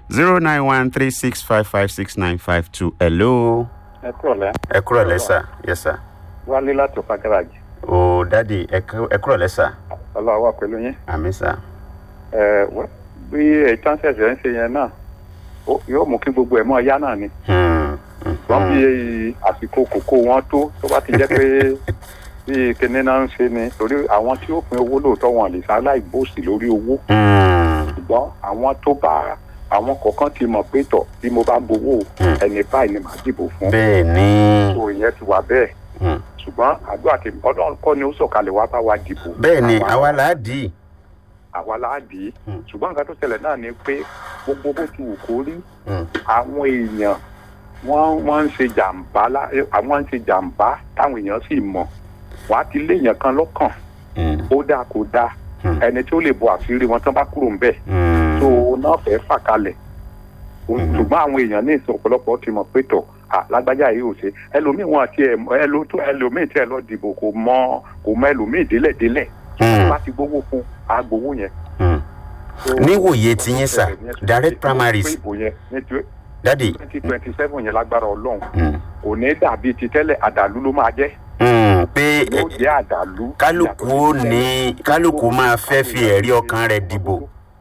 zero nine one three six five five six nine five two hello. ẹ kúrò lẹ́ ẹ kúrọ̀ lẹ́sà yes sir. wálé láti ọ̀pá gáràjì o dadi ẹ kú- ẹ kúrọ̀ lẹ́sà ọlọ́wọ́ wà pẹ̀lú yín àmì sà. ẹ wẹ́- bí ètò ṣẹ̀ṣẹ̀ ń ṣe yẹn náà ó- yóò mú kí gbogbo ẹ̀ mọ́ ọ̀yá náà ni Hmm, wọ́n mhm. bí àsìkò kòkó wọn tó tó bá ti jẹ́ pé bí kinní náà ń ṣe ni torí àwọn tí ó pin owó lóòótọ́ wọn lè sáláì bòsì lórí owó Hmm, ṣùgbọ́n àwọn tó bá àwọn kọ̀ọ̀kan ti mọ̀ pé tọ̀ bí mo bá gbowó Hmm. ẹni báyìí ni màá dìbò fún bẹ́ẹ̀ ni so ìyẹn ti wà bẹ́ẹ̀ Hmm, ṣùgbọ́n àdúrà tí ọlọ́run kọ́ ni ó sọ̀kalẹ̀ wá bá wa dìbò bẹ́ẹ̀ ni àwa là á dì í. àwa la dì í Hmm. ṣùgbọ́n nǹkan tó ṣẹlẹ̀ náà ni pé gbogbo bó ti wù kó rí Hmm, àwọn èèyàn wọ́n wọ́n ń ṣe jàǹbá lá- àwọn ń ṣe jàǹbá táwọn èèyàn sì mọ̀ wàá ti léèyàn kan lọ́kàn hmm, ó dáa kó dáa Hmm. ẹni tí ó lè bo àṣírí wọn tán bá kúrò ńbẹ̀ hmm. tó náà fẹ́ fà kalẹ̀ ṣùgbọ́n àwọn èèyàn ní ìsìn ọ̀pọ̀lọpọ̀ ti mọ̀ pé tọ̀ à lágbájá yìí ò ṣe ẹlòmíì wọn àti ẹlòtó ẹlòmíì tí ẹ lọ dìbò kò mọ kò mọ ẹlòmíì délẹ̀délẹ̀ Hmm, bá ti gbowó fún agbowó yẹn. hmm. níwòye ti yín sà direct primaries dadi. twenty twenty seven yẹn lágbára ọlọ́run Hmm, kò ní dàbí ti tẹ́lẹ̀ àdàlú ló máa jẹ́ hmm, pé yóò jẹ́ àdàlú. kálukú ó ní kálukú máa fẹ́ fi ẹ̀rí ọkàn rẹ̀ dìbò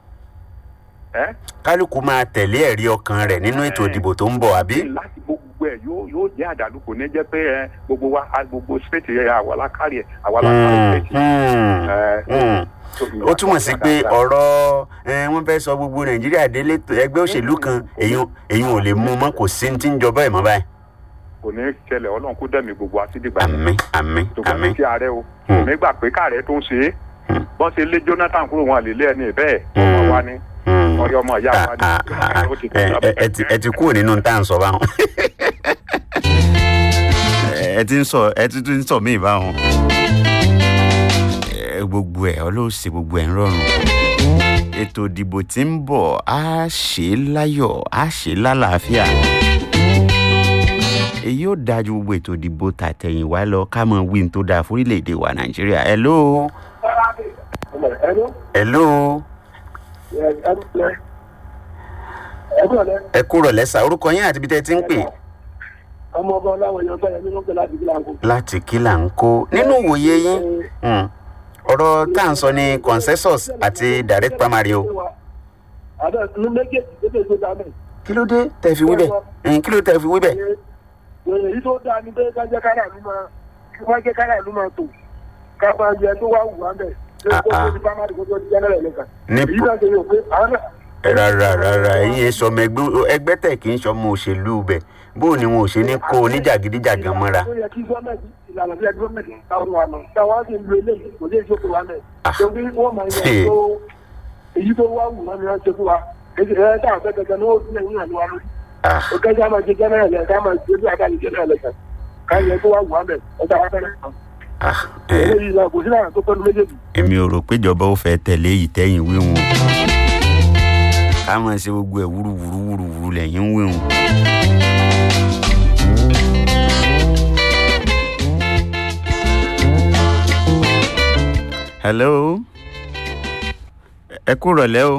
ẹ́ kálukú máa tẹ̀lé ẹ̀rí ọkàn rẹ̀ nínú ètò ìdìbò tó ń bọ̀ àbí. láti gbogbo ẹ̀ yóò yóò jẹ́ àdàlú kò ní jẹ́ pé ẹ gbogbo wa a- gbogbo state ẹ àwa lákàrí ẹ àwa lákàrí Hmm, state. hmm, ẹ, hmm. tóbi ó túmọ̀ sí pé dáadáa. ọ̀rọ̀ ẹ, wọ́n fẹ́ sọ gbogbo nàìjíríà délé tó- ẹgbẹ́ òṣèlú kan èyí èyí ò lè mú un mọ́ kò sí ní tí ń jọba ẹ̀ mọ́ báyìí. kò ní ṣẹlẹ̀ ọlọ́run kó dẹ̀mí gbogbo àtìdìgbà yẹn. àmín àmín ṣùgbọ́n àmín. ní ti ààrẹ o Hmm. èmi gbà pé káàrẹ tó ń ṣe é Hmm. bọ́n ṣe lé jonathan kúrò wọn àlélé ẹni bẹ́ẹ̀ Hmm. ọmọ wa ni Hmm. ọyọ ọmọ ìyá wa ni Ah, ah, ah, ó ti ẹ ẹ- ẹ ti- ẹ ti kúrò nínú tá à ń sọ báwọn. ẹ ti ń sọ ẹ ti tún ń sọ míì báwọn. Ẹ, gbogbo ẹ ọlọ́ọ̀sẹ̀ gbogbo ẹ̀ ń rọrùn. ètò ìdìbò tí ń bọ̀ á ṣe é láyọ̀ á ṣe é lálàáfíà. èyí ò dájú gbogbo ètò ìdìbò tàtẹ̀yìnwá lọ ká mọ wí tó dáa fórílẹ̀-èdè wa nàìjíríà. hello hello ẹ kúrò lẹ́sà orúkọ yín àti ibi tẹ́ ẹ ti ń pè. ọmọ ọba ọláwọ èèyàn fẹyẹ nínú pé láti bí láǹkó. láti kí là ń kó nínú ìwòye yín mm, ọ̀rọ̀ tá à ń sọ ní consensus àti direct primary o àdá ní méjèèjì tó tẹ̀ tó dá mẹ́. kí ló dé tẹ́ fi wí bẹ́ẹ̀ Mm, kí ló tẹ́ fi wí bẹ́ẹ̀. èyí tó dáa ni pé ká jẹ́ kára ìlú máa kí wọ́n jẹ́ kára ìlú máa tò ká máa yẹ tó wá wù wá mẹ́. ṣé Ah, kó tó ah. di primary kó tó di general election. Ní èyí po- náà ṣe yóò pé àwọn náà. rárá rárá ẹ̀yin ẹ sọmọ ẹgbẹ́ ẹgbẹ́ tẹ̀ kì í sọmọ òṣèlú bẹ̀ bó ni wọn ò ṣe ní kó oníjàgídíjàgan mọ́ra. ó yẹ kí gọ́ọ̀mẹ̀ntì ìlànà bí ẹgbẹ́ gọ́ọ̀mẹ̀ntì táwọn wà mọ̀ táwọn á sì ń lo eléyìí kò lè ṣe fún wa mẹ́. Ah. torí wọ́n máa Ṣe. yẹ tó èyí tó wá wù wọ́n ni wọ́n ṣe fún wa. èyí ẹ̀ táwọn fẹ́ gẹ́gẹ́ ní ó ti ẹ̀yìn àlọ́ wa lórí. Ah, ó kẹ́jà máa ṣe general election ká máa ṣe bí adáni general election ká yẹ tó wá wù wá mẹ́ ọjà wa fẹ́rẹ̀ kan. ah, ẹ, eléyìí náà kò sí láàrín tó pẹ́nu méjèèjì. èmi ò rò péjọba ó fẹ́ tẹ̀lé yìí tẹ́yìn wíwọ̀n ká máa ṣe gbogbo ẹ̀ wúruwúru wúruwúru lẹ́yìn ń wíwọ̀n. hello ẹ kú rọ̀lẹ́ o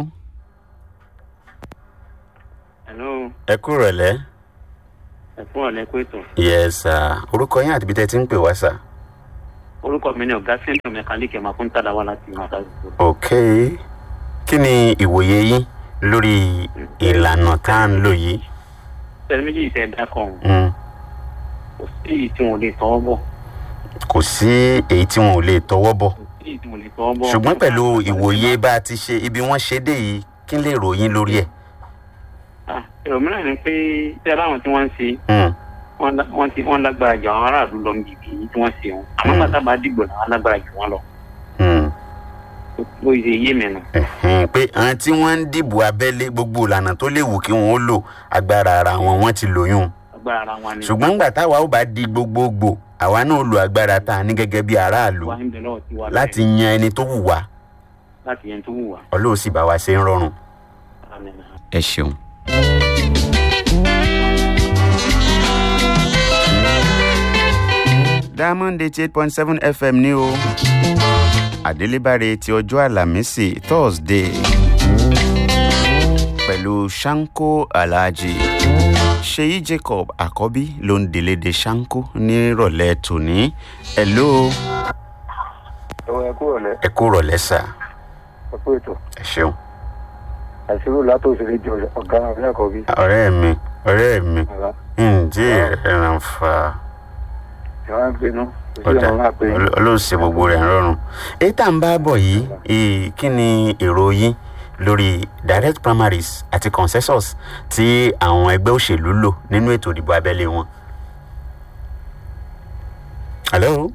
hello ẹ kú rọ̀lẹ́ ẹ fún ọ̀lẹ́ pé tó yes sir orúkọ yín àti ibi tẹ́ ti ń pè wá sir. orúkọ mi ni ọ̀gá sẹ́ńtọ̀ mẹkáníìkì ẹ̀ma fún tàdáwá láti máta gbogbo. ok kí ni ìwòye yín lórí ìlànà tá à ń lò yìí. sẹ́ni méjì ìṣe ẹ̀dá kan Mm. kò sí èyí tí wọn ò lè tọwọ́ bọ̀ kò sí èyí tí wọn ò lè tọwọ́ bọ̀ kò sí èyí tí wọn ò lè tọwọ́ bọ̀. ṣùgbọ́n pẹ̀lú ìwòye bá a ti ṣe ibi wọ́n ṣe dé yìí kí n lè ròyìn lórí ẹ̀. Ah, èrò mìíràn ni pé tí aláwọn tí wọ́n ń ṣe Mm. wọ́n lá- wọ́n ti wọ́n lágbára jù àwọn aráàlú lọ níbi èyí tí wọ́n ṣe wọn àmọ́ Hmm. pátá bá dìgbò làwọn lágbára jù wọ́n lọ Mm. bó ṣe yé mi nù. Ẹ̀hẹ́n, pé àwọn tí wọ́n ń dìbò abẹ́lé gbogbo ìlànà tó léwu kí wọ́n ó lò agbára ara wọn wọ́n ti lòyún agbára ara wọn ni. ṣùgbọ́n ńgbà táwa ó bá di gbogbogbò àwa náà lo agbára tá a ní gẹ́gẹ́ bí aráàlú wà ń bẹ lọ́wọ́ tí wà láti yan ẹni tó wù wá láti yẹn tó wù wá. ọlọ́run sì bá wa ṣe ń rọrùn. Àmín. ẹ ṣeun. diamond eighty eight point seven fm ní o àdélébáre ti ọjọ́ àlàmísì thursday pẹ̀lú Shanko Alhaji Ṣèyí Jacob Àkọ́bí ló ń délédé Shanko nírọ̀lẹ́ tòní hello ẹ̀wọ̀n ẹ̀kú ọ̀lẹ́ ẹ kú rọ̀lẹ́ sà ẹ̀kú ètò ẹ ṣeun àṣírò látòsílẹ̀ jọ ọ̀gá ọ̀rẹ́ àkọ́bí ọ̀rẹ́ mi ọ̀rẹ́ mi ọ̀gá ǹjẹ́ ẹran fa ìwà ń pinnu kò sí ọ̀dà àwọn máa pe Ọlọ́run ṣe gbogbo rẹ̀ rọrùn èyí tá à ń bá bọ̀ yìí eh, kí ni èrò yín lórí direct primaries àti consensus tí àwọn ẹgbẹ́ òṣèlú lò nínú ètò ìdìbò abẹ́lé wọn. hello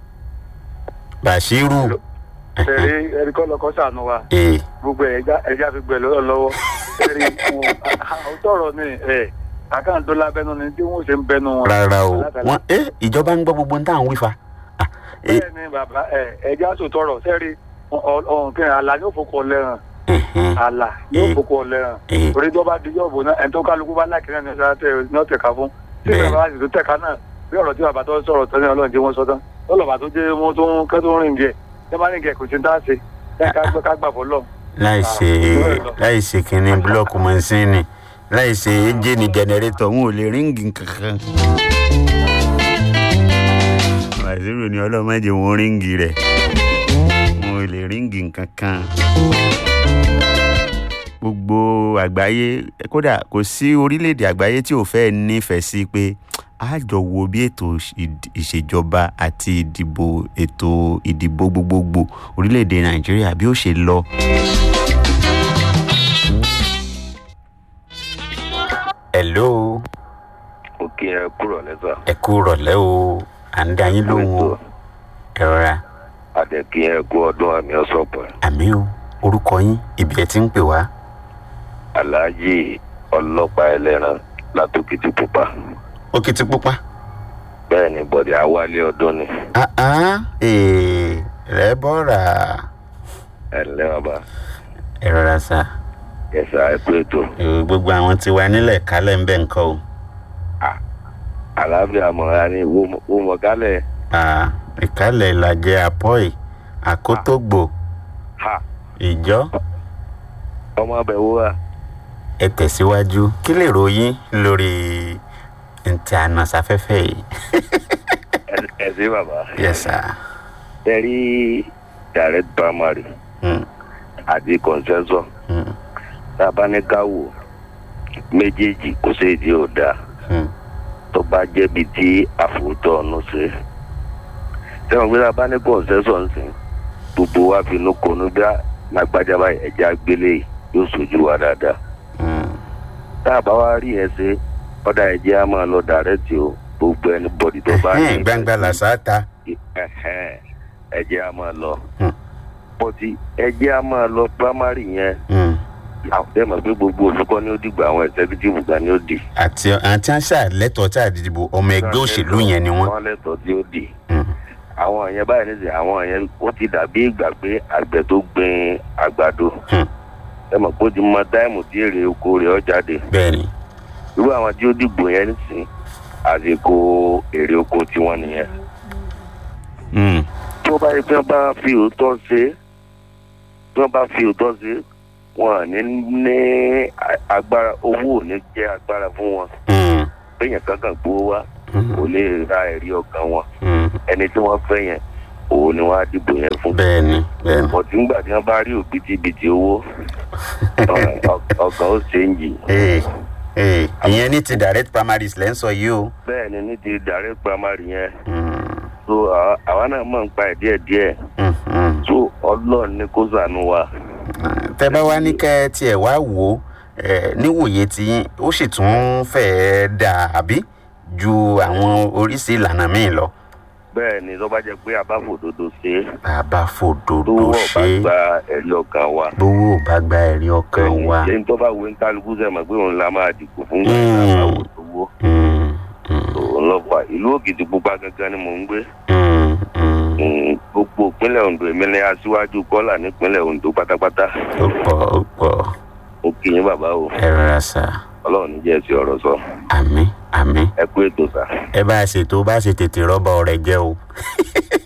Bashiru ṣẹ̀rí ẹ̀rí kọ́ lọ́kọ́ sànù wa ee gbogbo ẹ̀já ẹ̀já fi gbẹ̀ lọ́wọ́ lọ́wọ́ ẹ̀rí òótọ́rọ̀ ni ẹ̀ àkáǹtó lábẹ́nu ni tí wọ́n ṣe ń bẹnu wọn. rárá o Alátàlá. wọn ẹ ìjọba ń gbọ́ gbogbo ní táwọn wí fa. Ah, eh, bẹ́ẹ̀ ni bàbá ẹ̀ ẹ̀já sòtọ́rọ̀ sẹ́rí ọ̀hún kí àlà yóò fokò lẹ́ràn ẹhẹn, àlà yóò Eh. fokò lẹ́ràn eh, orí tó bá di yọ̀bù náà ẹni tó kálukú bá lákìrẹ́ ní ọ̀sẹ̀ ní ọ̀tẹ̀ka fún tí Bẹ́ẹ̀. bàbá sì tó tẹ̀ka náà bí ọ̀rọ̀ tí bàbá tó sọ̀rọ̀ tẹ́lẹ̀ ọlọ́run jẹ́ wọ́n sọ tán lọ́lọ́bà tó jẹ́ wọ́n tó ń kẹ́ tó ń rìn jẹ́ tẹ́ bá rìn jẹ́ kò sí ní tá a ṣe tẹ́ ká gbọ́ ká gbà fọ́ lọ. láì ṣe láì ṣe kínní búlọ́ọ̀kù mọ́sínì láì ṣe ẹ́ńjìnì jẹnẹrétọ̀ wọn ò lè ríǹgì kankan. wàzírù ni ọlọ́mọdé wọn ríǹgì rẹ̀ wọn ò lè ríǹgì kankan. gbogbo àgbáyé kódà kò sí orílẹ̀-èdè àgbáyé tí ò fẹ́ nífẹ̀ẹ́ sí pé a jọ wo bí ètò ìd- ìṣèjọba àti ìdìbò ètò ìdìbò gbogbogbò orílẹ̀-èdè nàìjíríà bí ó ṣe lọ. hello òkè ẹ kúrò lẹ́sà ẹ kú rọ̀lẹ́ o à ń dá yín lóhùn o ẹ rọra àdẹ̀kí ẹ kú ọdún àmì ọ̀sọ̀pọ̀ àmì o orúkọ yín ibi ẹ ti ń pè wá aláàjì ọlọ́pàá ẹlẹ́ran látòkìtì pupa òkìtì pupa bẹ́ẹ̀ ni bọ̀dé awálé ọdún ni rẹ bọ́ra ẹ ǹlẹ́ bàbá ẹ rọra sá ẹ̀sà ẹ kú ètò gbogbo àwọn tí wà nílẹ̀ kálẹ̀ ń bẹ̀ ń kọ́ o àlàáfíà mọ̀ra ni wò mọ̀ kálẹ̀ Ah, ìkálẹ̀ ìlàjẹ àpọ́ì àkótógbò ha ìjọ ọmọ abẹ wo wa ẹ tẹ̀síwájú kí lè ròyìn lórí ntí ànàsáfẹ́fẹ́ yìí. Ẹ- ẹ sí bàbá yes sir. ẹ rí direct primary Mm, àti consensus mm, tá a bá ní ká wò méjèèjì kò sí èdè ò dáa mm. tó bá jẹ́bi tí àfòótọ́ ọ̀nù ṣe. sẹ́wọ̀n gbé tá a bá ní consensus ń sìn gbogbo wa fi inú konú bí lágbájá báyìí ẹ̀já gbélé yìí yóò sojú wa dáadáa. Mm. tá a bá wá rí ẹ ṣe ọ̀dà ẹ̀jẹ̀ á máa lọ dàrẹ́tì o gbogbo ẹni bọ́dì tó bá Ẹhẹ́n, gbangba làṣà ta. Ẹhẹ́n, ẹ̀jẹ̀ á máa lọ. Hmm. pọ̀tì ẹ̀jẹ̀ á máa lọ primary yẹn Mm. àtẹ̀mọ̀ pé gbogbo olùkọ́ ni ó dìgbà àwọn executive gan ni ó dì. àti àti àṣà lẹ́tọ̀ọ́ tí àdìdìbò ọmọ ẹgbẹ́ òṣèlú yẹn ni wọ́n. wọ́n lẹ́tọ̀ọ́ tí ó dì. Mm. àwọn yẹn báyìí nísìnyí àwọn yẹn ó ti dàbí ìgbà pé àgbẹ̀ tó gbin àgbàdo Hmm. ẹ mọ̀ pé ó ti mọ táìmù tí èrè oko rẹ̀ ó jáde bẹ́ẹ̀ni. irú àwọn tí ó dìbò yẹn nísìnyí àsìkò èrè oko tiwọn nìyẹn Mm. tí wọ́n bá yẹ pé wọ́n bá fi òótọ́ ṣe é tí wọ́n bá fi òótọ́ ṣe é wọn ò ní ní a- agbára owó ò ní jẹ́ agbára fún wọn Mm. péyàn kankan gbowó wá Mm. kò lè ra ẹ̀rí ọkàn wọn Mm. ẹni tí wọ́n fẹ́ yẹn òun ni wọ́n á dìbò yẹn fún. bẹ́ẹ̀ni bẹ́ẹ̀ni. bọ̀dé ńgbà tí wọ́n bá rí òbítíbitì owó ọ- ọ- ọkàn ó ṣe ń jì. ee ee ìyẹn ní ti direct primaries lẹ́ ń sọ yìí o. bẹ́ẹ̀ ni ní ti direct primary yẹn Mm. so àwa- àwa náà mọ̀ ń pa ẹ̀ díẹ̀díẹ̀ Mm. Mm. so ọlọ́run ní kó sànú wa. tẹ bá wá ní kẹ tiẹ̀ wá wò ó ẹ, níwòye tí ó sì tún fẹ́ẹ́ dà àbí ju àwọn oríṣi ìlànà míì lọ. bẹ́ẹ̀ ni tó bá jẹ́ pé abáfòdodo ṣe é bàbá tó fòdodo wọ̀ bá ṣe gba ẹ̀rí ọkàn wa. bówó ò bá gba ẹ̀rí ọkàn wa. ṣé n tó bá wo ń kálukú sẹ́mọ̀ pé òun la máa dìbò fún Mm. gbàgbà àwò tó wó. Mm, mm, òun lọ fà ìlú òkìtì pupa gangan ni mò ń gbé. mm, mm. Mm, gbogbo ìpínlẹ̀ ondo èmi ni aṣíwájú kọ́là nípínlẹ̀ ondo pátápátá. ó pọ̀ ó pọ̀ ó kì í bàbá o ẹ rọra sà ọlọ́run ní jẹ́ ẹ̀sìn ọ̀rọ̀ sọ àmì àmì ẹ kú ètò sà. ẹ bá a ṣètò bá a ṣe tètè rọ́bà ọ̀rẹ́ jẹ́ o.